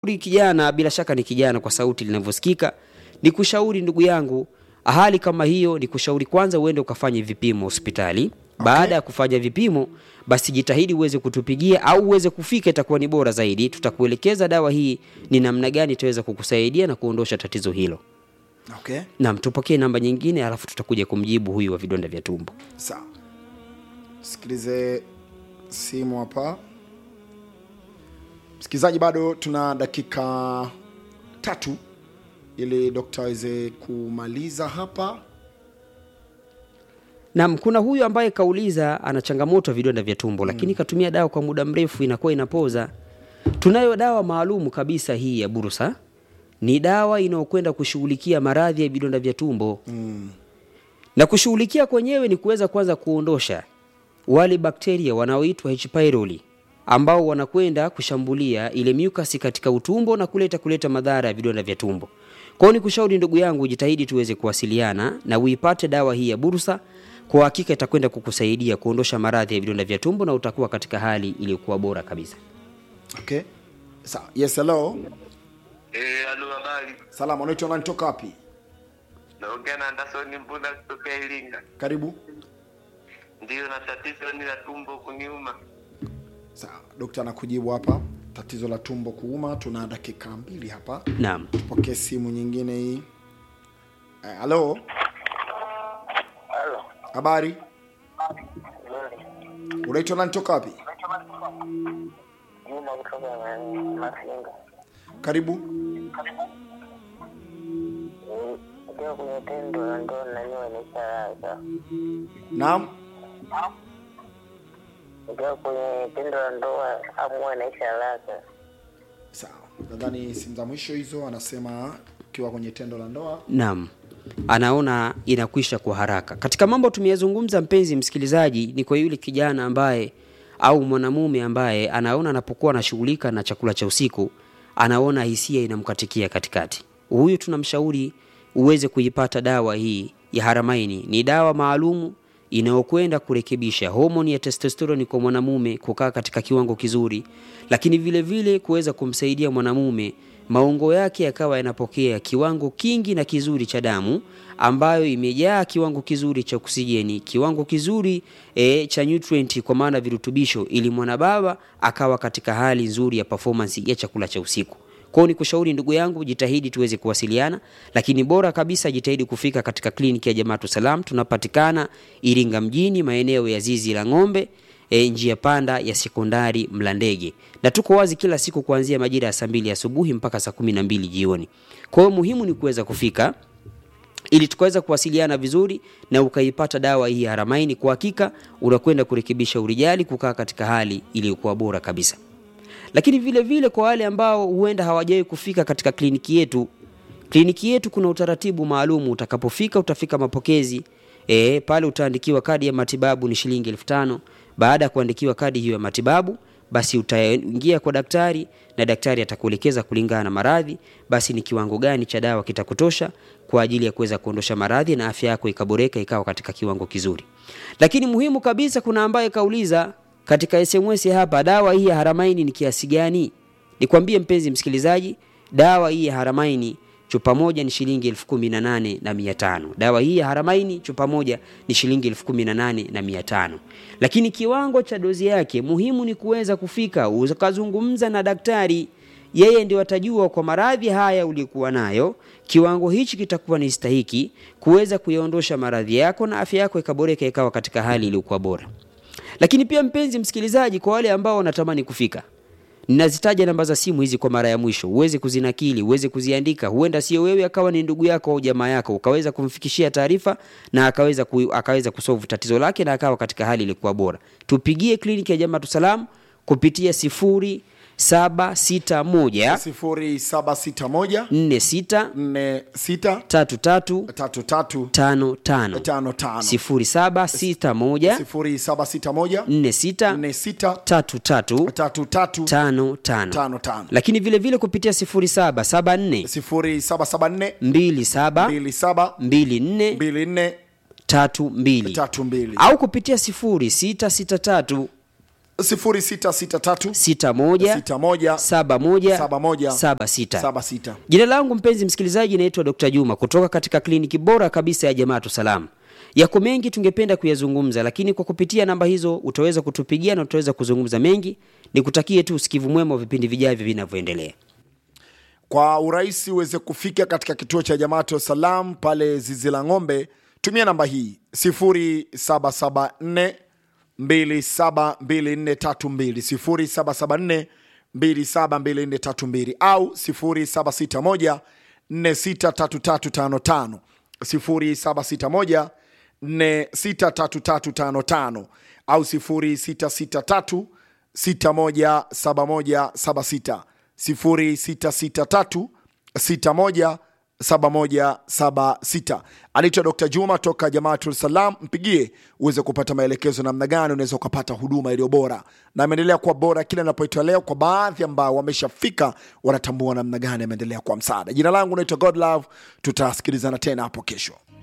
kijana, bila shaka ni kijana kwa sauti linavyosikika, ni kushauri ndugu yangu, hali kama hiyo ni kushauri kwanza uende ukafanye vipimo hospitali. Baada ya kufanya vipimo, basi jitahidi uweze kutupigia au uweze kufika, itakuwa ni bora zaidi. Tutakuelekeza dawa hii ni namna gani itaweza kukusaidia na kuondosha tatizo hilo. Okay, Naam, tupokee namba nyingine, alafu tutakuja kumjibu huyu wa vidonda vya tumbo. sawa. Sikilize simu hapa, msikilizaji, bado tuna dakika tatu ili dokta aweze kumaliza hapa. Naam, kuna huyu ambaye kauliza ana changamoto ya vidonda vya tumbo lakini katumia dawa kwa muda mrefu inakuwa inapoza. Tunayo dawa maalumu kabisa hii ya Bursa. Ni dawa inayokwenda kushughulikia maradhi ya vidonda vya tumbo. Na kushughulikia kwenyewe ni kuweza kwanza kuondosha wale bakteria wanaoitwa H pylori ambao wanakwenda kushambulia ile mucus katika utumbo na kuleta kuleta madhara ya vidonda vya tumbo. Kwa hiyo nikushauri ndugu yangu, jitahidi tuweze kuwasiliana na uipate dawa hii ya Bursa. Kwa hakika itakwenda kukusaidia kuondosha maradhi ya vidonda vya tumbo na utakuwa katika hali iliyokuwa bora kabisa. Okay, sawa. Yes, hello. Eh, alo habari. Salama, unaitwa nani, toka wapi? Naongea na Anderson Mbunda kutokea Iringa. Karibu. Ndiyo, na tatizo ni la tumbo kuniuma. Sawa, dokta anakujibu hapa, tatizo la tumbo kuuma. Tuna dakika mbili hapa, Naam. pokee simu nyingine hii. Eh, Halo, Halo. habari, unaitwa nani, toka wapi? Juma kutoka Masinga. Karibu. Ukiwa kwenye tendo la ndoa naniwa nisharaka. Naam, Ukiwa kwenye tendo la ndoa amua naisha haraka. sawa. Nadhani simu za mwisho hizo, anasema ukiwa kwenye tendo la ndoa. Naam, anaona inakwisha kwa haraka. Katika mambo tumeyazungumza, mpenzi msikilizaji, ni kwa yule kijana ambaye au mwanamume ambaye anaona anapokuwa anashughulika na chakula cha usiku, anaona hisia inamkatikia katikati. Huyu tunamshauri uweze kuipata dawa hii ya Haramaini. Ni dawa maalumu inayokwenda kurekebisha homoni ya testosterone kwa mwanamume kukaa katika kiwango kizuri, lakini vile vile kuweza kumsaidia mwanamume maungo yake yakawa yanapokea kiwango kingi na kizuri cha damu ambayo imejaa kiwango kizuri cha oksijeni, kiwango kizuri e, cha nutrient kwa maana virutubisho, ili mwanababa akawa katika hali nzuri ya performance ya chakula cha usiku. Kwao ni kushauri ndugu yangu, jitahidi tuweze kuwasiliana, lakini bora kabisa jitahidi kufika katika kliniki ya Jamaatu Salam. Tunapatikana Iringa mjini, maeneo ya zizi la ng'ombe e, njia panda ya sekondari Mlandege, na tuko wazi kila siku kuanzia majira ya saa mbili asubuhi mpaka saa kumi na mbili jioni. Kwa hiyo muhimu ni kuweza kufika ili tukaweza kuwasiliana vizuri na ukaipata dawa hii ya Haramaini. Kwa hakika unakwenda kurekebisha urijali, kukaa katika hali iliyokuwa bora kabisa. Lakini vile vile kwa wale ambao huenda hawajawahi kufika katika kliniki yetu, kliniki yetu kuna utaratibu maalum. Utakapofika utafika mapokezi e, pale utaandikiwa kadi ya matibabu ni shilingi elfu tano. Baada ya kuandikiwa kadi hiyo ya matibabu, basi utaingia kwa daktari na daktari atakuelekeza kulingana na maradhi, basi ni kiwango gani cha dawa kitakutosha kwa ajili ya kuweza kuondosha maradhi na afya yako ikaboreka ikawa katika kiwango kizuri. Lakini muhimu kabisa, kuna ambaye kauliza katika SMS hapa, dawa hii ya Haramaini ni kiasi gani? Nikwambie mpenzi msikilizaji, dawa hii ya Haramaini chupa moja ni shilingi elfu kumi na nane na mia tano. Dawa hii ya Haramaini chupa moja ni shilingi elfu kumi na nane na mia tano. Lakini kiwango cha dozi yake muhimu ni kuweza kufika ukazungumza na daktari, yeye ndio atajua kwa maradhi haya uliokuwa nayo, kiwango hichi kitakuwa ni stahiki kuweza kuyaondosha maradhi yako na afya yako ikaboreka ikawa katika hali iliyokuwa bora. Lakini pia mpenzi msikilizaji, kwa wale ambao wanatamani kufika, ninazitaja namba za simu hizi kwa mara ya mwisho, uweze kuzinakili, uweze kuziandika. Huenda sio wewe, akawa ni ndugu yako au jamaa yako, ukaweza kumfikishia taarifa na akaweza ku, akaweza kusolve tatizo lake na akawa katika hali ilikuwa bora. Tupigie kliniki ya Jamaatu Salam kupitia sifuri saba sita moja sifuri saba sita moja nne sita nne sita tatu tatu tatu tatu tano tano tano tano sifuri saba sita moja sifuri saba sita moja nne sita nne sita tatu tatu tatu tatu tano tano tano tano lakini vile vile kupitia sifuri saba saba nne sifuri saba saba nne mbili saba mbili saba mbili nne mbili nne tatu mbili tatu mbili au kupitia sifuri sita sita tatu 0663 sita moja 61 saba moja Saba moja. saba sita 76 Jina langu mpenzi msikilizaji, naitwa Dr. Juma kutoka katika kliniki bora kabisa ya Jamaatu Salam. Yako mengi tungependa kuyazungumza, lakini kwa kupitia namba hizo utaweza kutupigia na utaweza kuzungumza mengi. Nikutakie tu usikivu mwema wa vipindi vijavyo vinavyoendelea. kwa urahisi uweze kufika katika kituo cha Jamaatu Salam pale zizi la ng'ombe, tumia namba hii 0774 272432 0774 272432 au 0761 463355 0761 463355 au 0663 617176 0663 617176 anaitwa Dr. Juma toka Jamaatul Salam. Mpigie uweze kupata maelekezo namna gani unaweza ukapata huduma iliyo bora, na ameendelea kuwa bora kila inapoitwa leo. Kwa baadhi ambao wameshafika wanatambua namna gani ameendelea kuwa msaada. Jina langu naitwa Godlove, tutasikilizana tena hapo kesho.